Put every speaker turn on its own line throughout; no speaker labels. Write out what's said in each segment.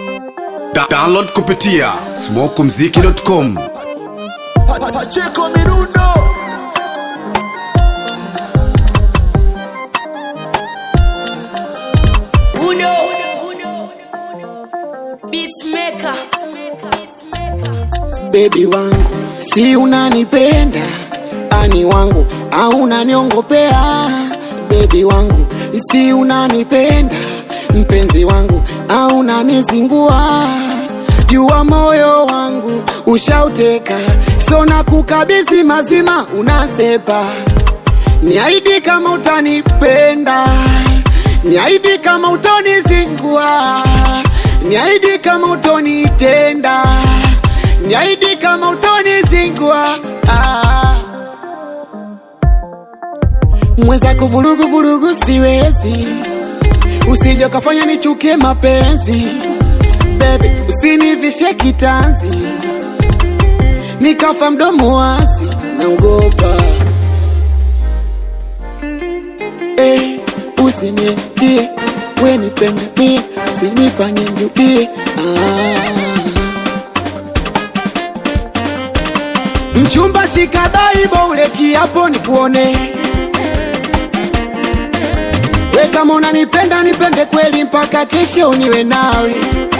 Da download kupitia smokumziki.com.
Pacheco Mirundo
Uno Beatmaker
bebi wangu, si unanipenda ani wangu au unaniongopea? Bebi wangu, si unanipenda mpenzi wangu au unanizingua? Jua moyo wangu ushauteka, so na kukabidhi mazima, unasepa niaidi kama utanipenda, niaidi kama utonizingua, niaidi kama utonitenda, niaidi kama utonizingua. Ah. Mwenzako vurugu vurugu siwezi, usije ukafanya nichukie mapenzi. Baby, usinivishe kitanzi, nikafa mdomo wazi, naogopa eh, usinitie we nipende mie, usinifanye nirudie ah. Mchumba shika Bible ule kiapo nikuone, we kama unanipenda nipende kweli mpaka kesho niwe nawe.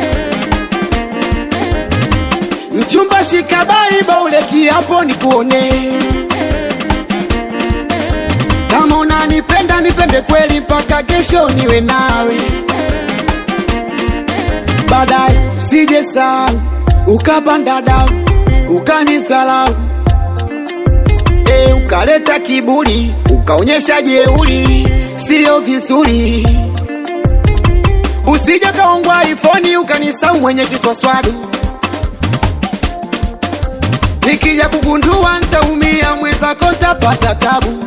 Mchumba shika Bible ule kiapo nikuone kama unanipenda nipende kweli mpaka kesho niwe nawe. Baadaye usije sahau ukapanda dau ukanisalau, e, ukaleta kiburi ukaonyesha jeuri, sio vizuri. Usije kaongwa ifoni ukanisau mwenye kiswaswadu, nikija kugundua ntaumia, mwenzako ntapata tabu.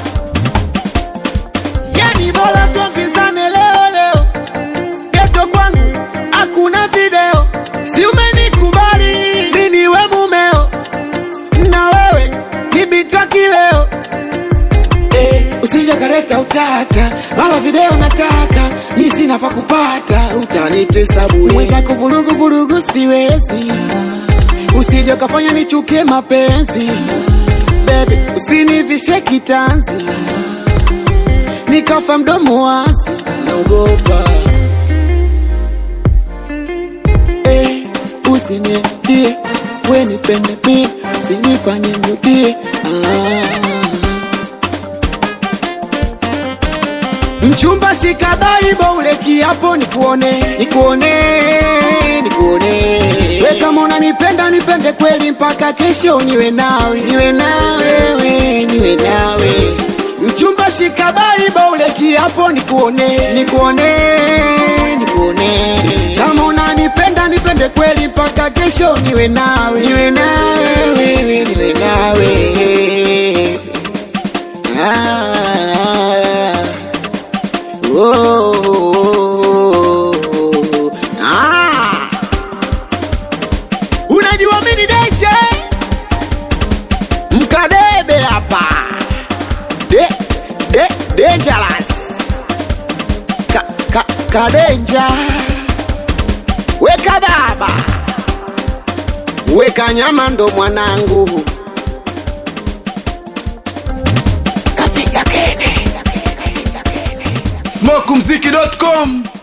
Yani bora tuambizane leo leo, geto kwangu hakuna video. Si umenikubali mimi niwe mumeo, na wewe ni binti wa kileo. Eh, usije kaleta utata, mara video nataka mi sina pa kupata, utanitesa bure. Mwenzako vurugu vurugu siwezi, usije ukafanya nichukie mapenzi. Baby, usinivishe kitanzi nikafa mdomo wazi, naogopa eh, usinitie we nipende mie, usinifanye nirudie ah. Mchumba shika Bible ule kiapo nikuone, nikuone, nikuone. We kama unanipenda nipende kweli mpaka kesho niwe nawe, niwe nawe, we, niwe nawe. Mchumba shika Bible ule kiapo nikuone, nikuone, nikuone. Kama unanipenda nipende kweli mpaka kesho niwe nawe, niwe nawe, wewe, niwe nawe. Ah. Oh, ah. Unajua mimi ni DJ mkadebe hapa de, de, dangerous ka, ka, kadenja weka baba weka nyama ndo mwanangu kapiga kene
smokumziki.com.